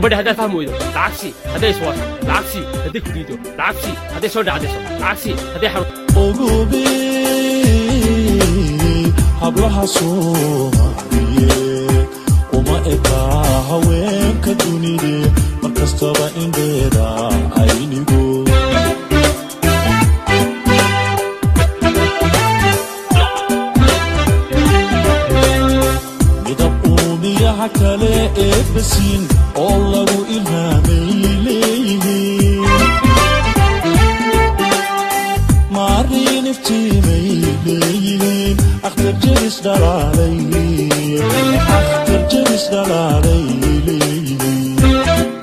gabadha haddaad fahmi weydo lacagsi hadday iswaasho lacagsi hadday ku diido lacagsi hadday soo dhacdayso lacagsi hadday xarun ogobe hablaha soomaaliyeed uma ekaa haweenka dunide mar kastaba indheeda aynigo midab uumiyaha kale ee basiin oo lagu ilhaamay leeyihiin maariin iftiimay leeyihiin akhtar jebis dhalaalay akhtar jebis dhalaalay